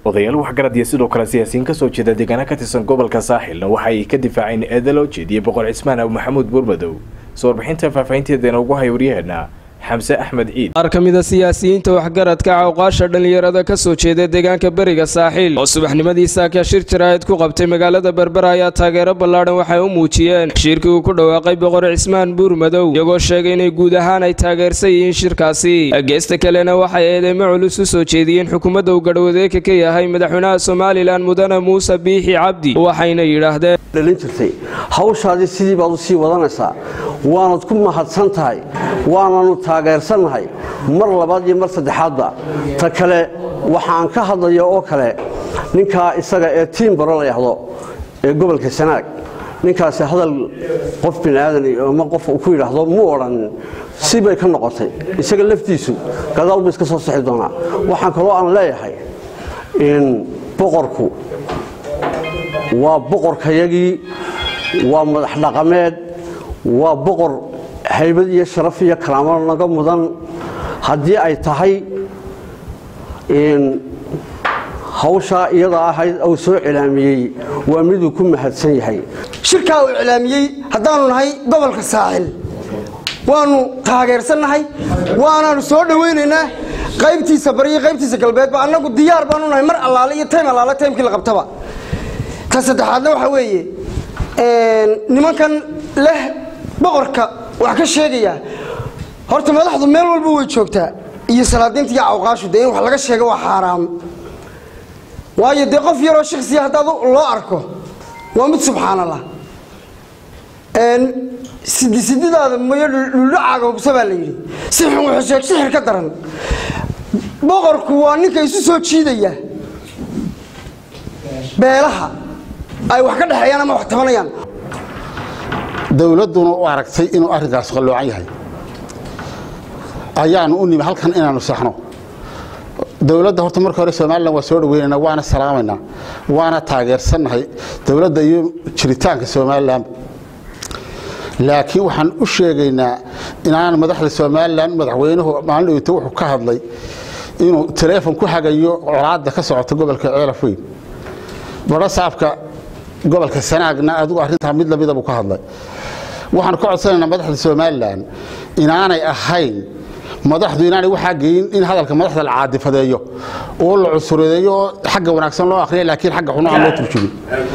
odayaal waxgarad iyo sidoo kale siyaasiyiin kasoo jeeda deegaana ka tirsan gobolka saaxilna waxa ay ka difaaceen eeda loo jeediyey boqor cismaan abu maxamuud buurmadow soo warbixinta faahfaahinteedana ugu hay waryaheena xamse axmed ciid qaar ka mida siyaasiyiinta waxgaradka cawqaasha dhallinyarada ka soo jeeda deegaanka beriga saaxiil oo subaxnimadii saaka shir jaraa'id ku qabtay magaalada berbera ayaa taageero ballaadhan waxay u muujiyeen shirkii uu ku dhawaaqay boqor cismaan buurmadow iyagoo sheegay inay guud ahaan ay taageersan yihiin shirkaasi geesta kalena waxay eedeymo culus u soo jeediyeen xukuumadda uu garhwadeeka ka yahay madaxweynaha somalilan mudane muuse biixi cabdi waxayna yidhaahdeen dhalin jirtay hawshaadii sidii baad u sii wadanaysaa waanad ku mahadsan tahay waananu taageersannahay mar labaad iyo mar saddexaadba ta kale waxaan ka hadlaya oo kale ninkaa isaga ee tiimbaro la yahdo ee gobolka sanaag ninkaasi hadal qof biniaadan ama qof uu ku yidhaahdo mu odhanin si bay ka noqotay isaga laftiisu gadaal buu iska soo sixi doonaa waxaan kaloo aan leeyahay in boqorku waa boqorkayagii waa madax dhaqameed waa boqor haybad iyo sharaf iyo karaamo naga mudan haddii ay tahay hawshaa iyada ahayd uu soo cilaamiyey waa miduu ku mahadsan yahay shirkaa uu iclaamiyey haddaanu nahay gobolka saaxil waanu taageersannahay waanaanu soo dhowaynaynaa qaybtiisa bariyo qaybtiisa galbeedba annagu diyaar baanu nahay mar allaale iyo taym allaale taymkii la qabtaba ta saddexaadna waxaa weeye nimankan leh boqorka wax ka sheegaya horta madaxdu meel walba way joogtaa iyo salaadiinta iyo cawqaashu dee in wax laga sheega waa xaaraam waayo dee qof yaroo shaksiya haddaad loo arko waa mid subxaanallah sidisididaada mayo dhuldhacaaga hubsa baa la yidhi sixir wuxuu sheeg sixir ka daran boqorku waa ninka isu soo jiidaya beelaha ay wax ka dhexeeyaan ama wax tabanayaan dowladduna u aragtay inuu arrinkaas qalloocan yahay ayaanu u nimi halkan inaanu saxno dowladda horta marka hore somalilan waa soo dhaweynaynaa waana salaamaynaa waana taageersannahay dowladda iyo jiritaanka somalilan laakiin waxaan u sheegaynaa inaan madaxda somalilan madaxweynuhu maalin dhoweyta wuxuu ka hadlay inuu taleefon ku hagayo colaadda ka socota gobolka ceelaf weyn barasaafka gobolka sanaagna adigu arrintaa mid lamida buu ka hadlay waxaan ka codsanaynaa madaxda somalilan inaanay ahayn madaxdu inaanay waxaa geyin in hadalka madaxda la caadifadeeyo oo la cusuradeeyo oo xagga wanaagsan loo akhriya laakiin xagga xuno aan loo turjumin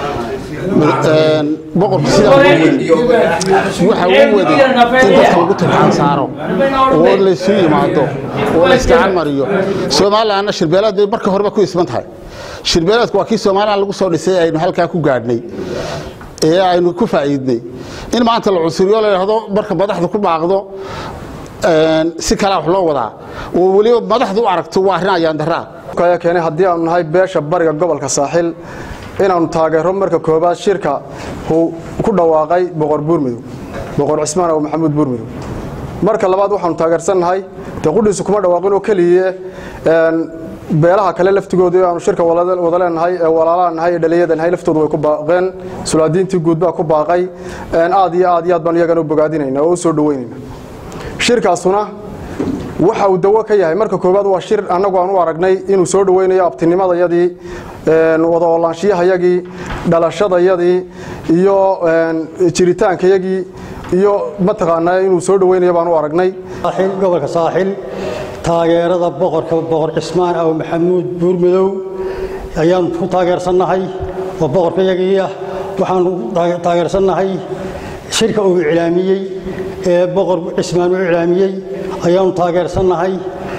boqorku sidaa uu wadi waxa uu wadi in dadka lagu turxaan saaro oo laysu yimaado oo la iskacan mariyo somalilanna shirbeelaad bay marka horeba ku isman tahay shirbeelaadku waa kii somalilan lagu soo dhisay aynu halkaa ku gaadhnay ee aynu ku faa'iidnay in maanta la cusuriyo la yidhaahdo marka madaxdu ku baaqdo si kalea wax loo wadaa oo weliba madaxdu u aragto waa arrin ayaan daraa ayaa keenay haddii aanu nahay beesha bariga gobolka saaxil inaannu taageero marka koobaad shirka uu ku dhawaaqay boqor buurmadow boqor cismaan abu maxamuud buurmadow marka labaad waxaanu taageersannahay dee qudhiisu kuma dhawaaqin oo keliye beelaha kale laftigooda aanu shirka wada leenahay ee walaalaa nahay ee dhalinyada nahay laftoodu way ku baaqeen sulaadiintii guud baa ku baaqay aad iyo aad iyo aad baan iyagana u bogaadinayna oo u soo dhaweynayna shirkaasuna waxa uu dawo ka yahay marka koowaad waa shir annagu aan u aragnay inuu soo dhaweynayo abtinimadayadii wada oolaanshiyahayagii dhalashadayadii iyo jiritaankayagii iyo mataqaanaa inuu soo dhaweynayo baan u aragnay gobolka saaxil taageerada boqorka boqor cismaan aw maxamuud buurmadow ayaanu ku taageersannahay oo boqorkayagii ah waxaanu taageersannahay shirka uu iclaamiyey ee boqor cismaan uu iclaamiyey ayaanu taageersannahay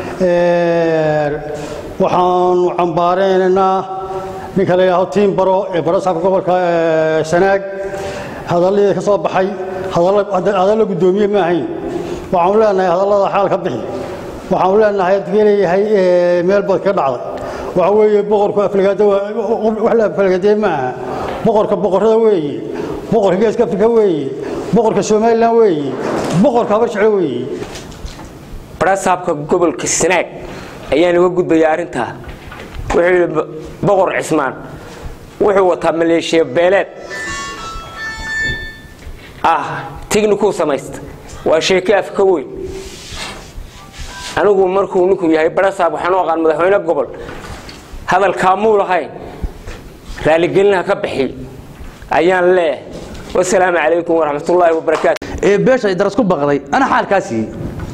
waxaanu cambaareynanaa ninka la yidhahdo tiimbaro ee barasaabka gobolka sanaag hadalladii ka soo baxay hadalla guddoomiye ma ahayn waxaanu leenahay hadallada xaal ka bixi waxaanu leenahay adkii leeyahay meel bad ka dhacday waxa weeye boqorku aflagaado wax la aflagaadee ma aha boqorka boqorrada weeye boqorka geeska afrika weeye boqorka somalilan weeye boqorka habarjeclo weeye barasaabka gobolka sanaag ayaan uga gudbayaa arrintaa wuxuu yidhi boqor cismaan wuxuu wataa maleeshiya beeleed ah tignikuu samaysta waa sheeke afka weyn anigu markuu ninku yahay barasaab waxaan u aqaan madaxweyne gobol hadalkaa muu lahayn raaligelinaha ka bixi ayaan leeyahay wasalaamu calaykum waraxmatullaahi wabarakaatu ee beesha daras ku baqday ana xaalkaa siiyey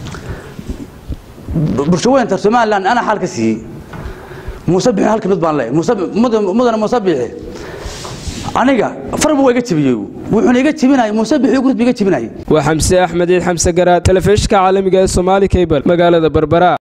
bulshaweynta somalilan ana xaal ka siiyey muuse bixin halka mid baan leeyahay mudane muuse bixi aniga farbu waa iga jebiyey wuxuuna iga jebinayay muuse bixi gurud iga jebinayay waa xamse axmed ciid xamse garaad telefishinka caalamiga ee soomaali cable magaalada berbera